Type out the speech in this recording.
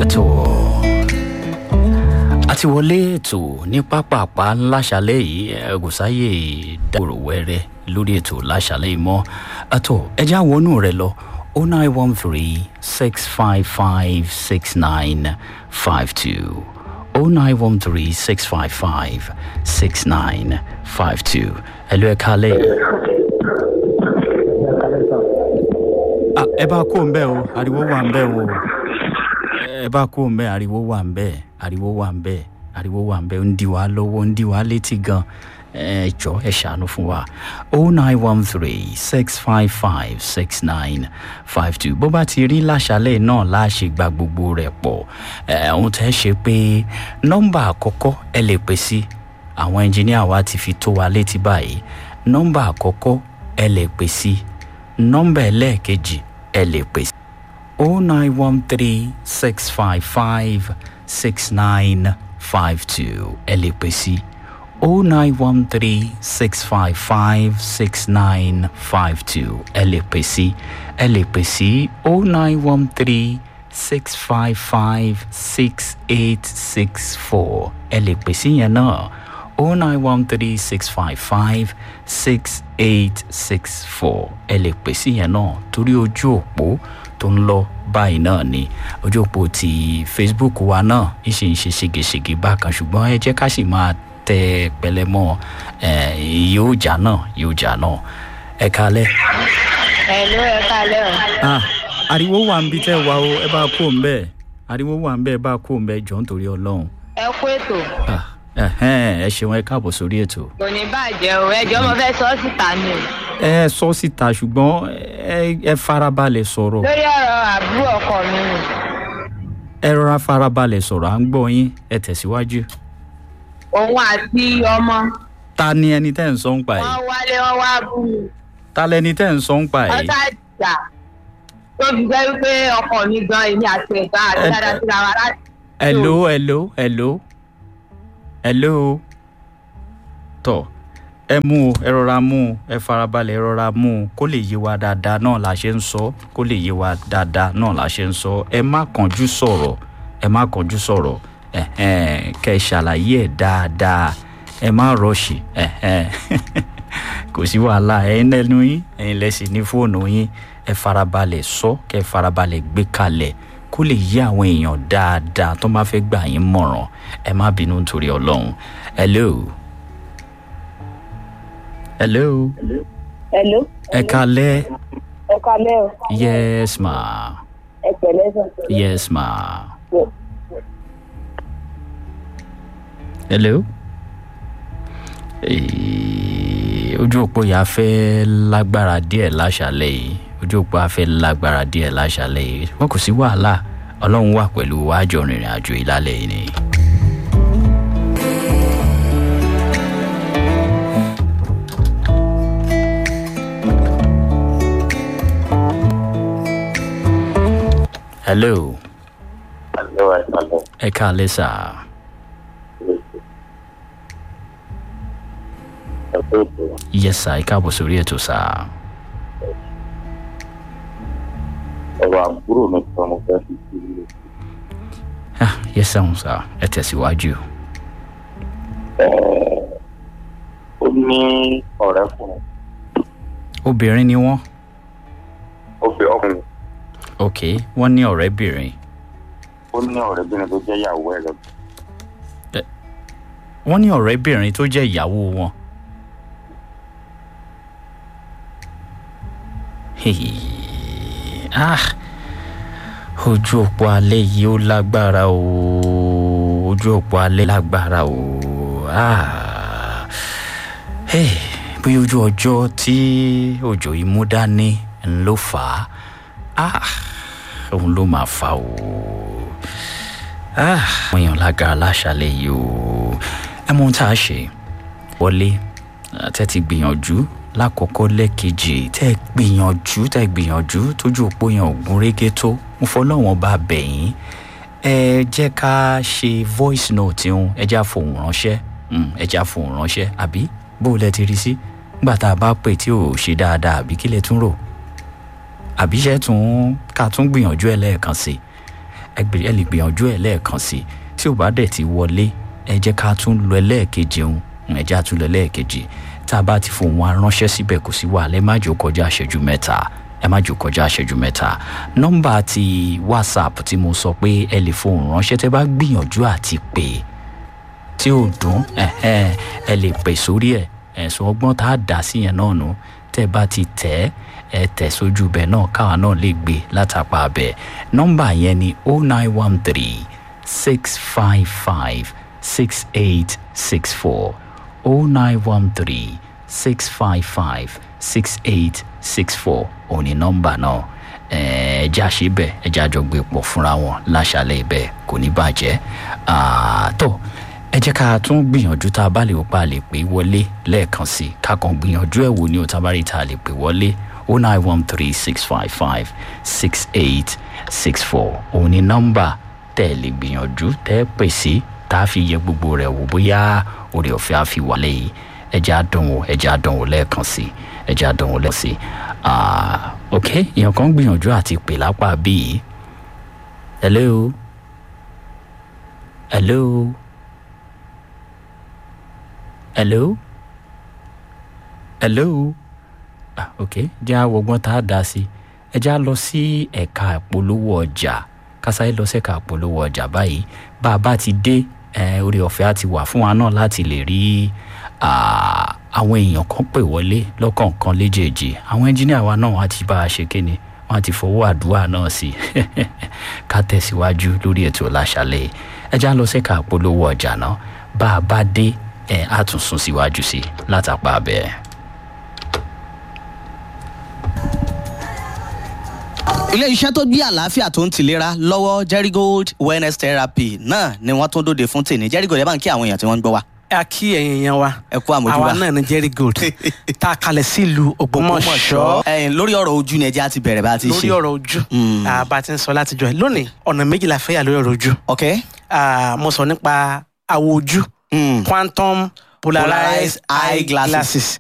àtò àti wọlé ètò ní pápápá láṣálẹ̀ yìí ẹgùsáyè dàgbòrò wẹ́rẹ́ lórí ètò láṣálẹ̀ yìí mọ́ àtò ẹjẹ́ àwọnú rẹ̀ lọ o nine one three six five five six nine five two o nine one three six five five six nine five two ẹ lọ ẹ kálẹ̀ yìí. Ah, ẹ bá kó ń bẹ́ o ariwo wà ń bẹ́ o ẹ bá kó ń bẹ́ ariwo wà ń bẹ́ ariwo wà ń bẹ́ ariwo wà ń bẹ́ ń di wa lọ́wọ́ ń di wa létí gan ẹ jọ ẹ ṣàánú fún wa o nine one three six five five six nine five two bó bá ti rí láṣálẹ̀ náà láṣẹ gba gbogbo rẹ̀ pọ̀ ẹ ohun tẹ́ ṣe pé nọ́mbà àkọ́kọ́ ẹ lè pè sí àwọn ẹnjìníà wa ti fi tó wa létí báyìí nọ́mbà àkọ́kọ́ ẹ lè pè sí nọ́mbà ẹlẹ́ẹ̀kejì ẹ lè pè sí o nine one three six five five six nine five two ẹ lè pè sí o nine one three six five five six nine five two ẹ lè pè sí ẹ lè pè sí o nine one three six five five six eight six four ẹ lè pè sí yẹn náà o nine one three six five five six eight six four ẹ lè pè sí yẹn náà torí ojú òpó tó ń lọ báyìí náà ni ojú òpó ti facebook wa náà ìṣe ń ṣe ségesège bákan ṣùgbọ́n ẹ jẹ́ ká sì máa tẹ pẹlẹmọ ẹ yóò jà náà yóò jà náà ẹ kalẹ. Hello, ẹ kálẹ̀ o. ah ariwo wà ń bí tẹ́ wa o ẹ bá kó ń bẹ́ẹ̀ ariwo wà ń bẹ́ẹ̀ ẹ bá kó ń bẹ́ẹ̀ jọ nítorí ọlọ́run. Ẹ kú ètò. ah ẹhẹ́n, ẹ ṣeun ẹ káàbọ̀ sórí ètò. Kò ní bàjẹ́ o. Ẹjọ́ mo fẹ́ sọ ọ́ síta ni o. ẹ sọ síta ṣùgbọ́n ẹ ẹ farabalẹ̀ sọ̀rọ̀ Lórí ọ̀rọ̀ àbúrò ọkọ mi ni. ẹ rọra farabalẹ̀ sọ̀rọ̀ à ń gbọ́ yín ẹ tẹ̀síwájú. Òun àti ọmọ. ta ni ẹni tẹ́ ń sọ ń pa Wọ́n yìí wálé wọ́n wá bú mi. ta lẹni tẹ́ ń sọ ń pa yìí. Ọ̀tá ìjà. Tó fi jẹ́ wípé ọkọ mi gan èmi àti ẹ̀gbọ́n àti Ẹ- dáadáa síra wa láti. hello hello hello hello tọ ẹ mú o ẹ rọra mú o ẹ farabalẹ̀ ẹ rọra mú o kó lè yé wa dáadáa náà la ṣe ń sọ kó lè yé wa dáadáa náà la ṣe ń sọ ẹ má kánjú sọ̀rọ̀ ẹ má kánjú sọ̀rọ̀ ẹ̀hẹ́n, kẹ́ ẹ ṣàlàyé ẹ̀ dáadáa ẹ má rọ̀ṣì ẹ̀hẹ́n. kò sí wàhálà ẹ̀yin lẹ́nu yín ẹ̀yin lẹ́sìn ní fóònù yín ẹ farabalẹ̀ sọ kẹ́ ẹ farabalẹ̀ gbé kalẹ̀ kó lè yé àwọn èèyàn dáadáa tó bá fẹ́ gbà yín mọ̀ràn ẹ má bínú nítorí ọlọ́run hello hello Hello. ẹ kalẹ́ Ẹ kálẹ̀ o. yes ma Ẹ pẹ̀lẹ́ sọ. yes ma hello Eh, ojú òpó yà fẹ́ lágbára díẹ̀ láṣálẹ̀ yìí ojú òpó yà fẹ́ lágbára díẹ̀ láṣálẹ̀ yìí wọn kò sí wàhálà ọlọ́run wà pẹ̀lú àjọ rìnrìn àjò ìlàlẹ̀ yìí ni. hello Hello, hello. ẹ káalẹ́ sà Ẹ kú ètò. yes sà ẹ káàbọ̀ sórí ètò sà Ọ̀rọ̀ àbúrò mi kan mo fẹ́ fi sí ilé. Ah, yes sà sà ẹ tẹ̀síwájú. Ó ní ọ̀rẹ́kùnrin. obìnrin ni wọ́n Ó fi ọkùnrin. ok wọ́n ní ọ̀rẹ́bìnrin Ó ní ọ̀rẹ́bìnrin tó jẹ́ ìyàwó ẹ̀ lọ. wọ́n ní ọ̀rẹ́bìnrin tó jẹ́ ìyàwó wọn. Hey, ah ojú òpó alẹ́ yìí ó lágbára o ojú òpó alẹ́ lágbára o ah hey, bí ojú ọjọ́ tí òjò yìí mú dání ń ló fà á ah òun ló máa fà o ah àwọn èèyàn lágara láṣálẹ̀ yìí o ẹ mọ ohun tá a ṣe wọlé tẹ́ ti gbìyànjú lákọ̀ọ́kọ́ lẹ́ẹ̀kejì tẹ́ gbìyànjú tẹ́ gbìyànjú tójú òpó yẹn ò gún régé tó mo fọlọ́wọ́n bá bẹ̀ yín ẹ jẹ́ ká ṣe voice note ń ẹ já fohùn ránṣẹ́ Mm, ẹ já fohùn ránṣẹ́ àbí bó lẹ ti rí sí nígbà tá a bá pè tí ò ṣe dáadáa àbí kí lẹ tún rò àbí ṣe tún ká tún gbìyànjú ẹ lẹ́ẹ̀kan sí i ẹ gbé- ẹ lè gbìyànjú ẹ lẹ́ẹ̀kan sí i tí ò bá dẹ̀ ti wọlé ẹ jẹ́ ká tún lọ ẹlẹ́ẹ̀kejì òun ẹ jẹ́ àtúnlọ ẹlẹ́ẹ̀kejì tá a bá ti fòun wa ránṣẹ́ síbẹ̀ kò sí wàhálà ẹ má jò kọjá àṣẹjú mẹ́ta ẹ má jò kọjá àṣẹjú mẹ́ta nọ́mbà ti whatsapp tí mo sọ pé ẹ lè fohùn ránṣẹ́ tẹ́ bá gbìyànjú àti pè é tí ò dùn ẹhẹn, ẹ lè pè sórí ẹ ẹ̀sùn ọgbọ́n tá a dà sí yẹn náà nù tẹ́ bá ti tẹ̀ ẹ tẹ̀ sójú bẹ̀ náà káwa náà lè gbé látàpá bẹ̀ nọ́mbà yẹn ni o nine one three six five five six eight six four o nine one three six five five six eight six four òní nọ́mbà náà ẹ̀ẹ́djà ṣe bẹ́ẹ̀ ẹ̀jẹ̀ àjọ gbé pọ̀ fúnra wọn láṣàlẹ̀ ibẹ̀ kò ní bàjẹ́ Ah, tó ẹ jẹ́ ká tún gbìyànjú tá a bá lè ó pa lè pè wọlé lẹ́ẹ̀kan sí i ká kàn gbìyànjú ẹ̀ wò ní òtábárí tá a lè pè wọlé o nine one three six five five six eight six four òun ni nọ́mbà tẹ́ ẹ lè gbìyànjú tẹ́ ẹ pè sí tá a fi yẹ gbogbo rẹ̀ wò bóyá orí ọ̀fẹ́ á fi wálé yìí ẹ jẹ́ àdánwò ẹ jẹ́ àdánwò lẹ́ẹ̀kan sí i ẹ jẹ́ àdánwò lẹ́ẹ̀kan sí i Ah, ok èèyàn kan gbìyànjú àti pè lápá bíi hello hello hello hello ah ok jẹ́ àwọ̀gbọ́n tá a dá sí ẹ já lọ sí ẹ̀ka ìpolówó ọjà kásáyé lọ sẹ́ka ìpolówó ọjà báyìí bá a bá ti dé eh, orí ọ̀fẹ́ á ti wà fún wa náà láti lè rí ah, àwọn èèyàn kan pè wọlé lọ́kọ̀ọ̀kan léjèèjì àwọn ẹnjíníà wa náà wọ́n á ti bá a ṣe kíni wọ́n á ti fọwọ́ àdúrà náà sí ká tẹ̀síwájú lórí ètò láṣálẹ̀ ẹ já lọ sẹ́ka ìpolówó ọjà náà bá a bá dé ẹ̀ á tún sún síwájú sí látàpá bẹ́ẹ̀. ilé iṣẹ́ tó gbé àlàáfíà tó ń tìlera lọ́wọ́ jerigold wellness therapy náà ni wọ́n tún dóde fún tèmi jerigold ẹ bá ń kí àwọn èèyàn tí wọ́n ń gbọ́ wa. a kí ẹ̀yin èèyàn wa ẹ kú àmójúbà. àwa náà ní jerry gold tá a kalẹ̀ sílùú ògbómọ̀ṣọ́ ẹ̀yin lórí ọ̀rọ̀ ojú ni ẹjẹ́ á ti bẹ̀rẹ̀ bá a ti ṣe. lórí ọ̀rọ̀ ojú Mm. Ah, bá a ti ń sọ látijọ́ ẹ̀ lónìí ọ̀nà méjìlá fẹ́ yà lórí ọ̀rọ̀ ojú ok. Ah, mo sọ nípa àwọ̀ ojú Mm. quantum polarized eye glasses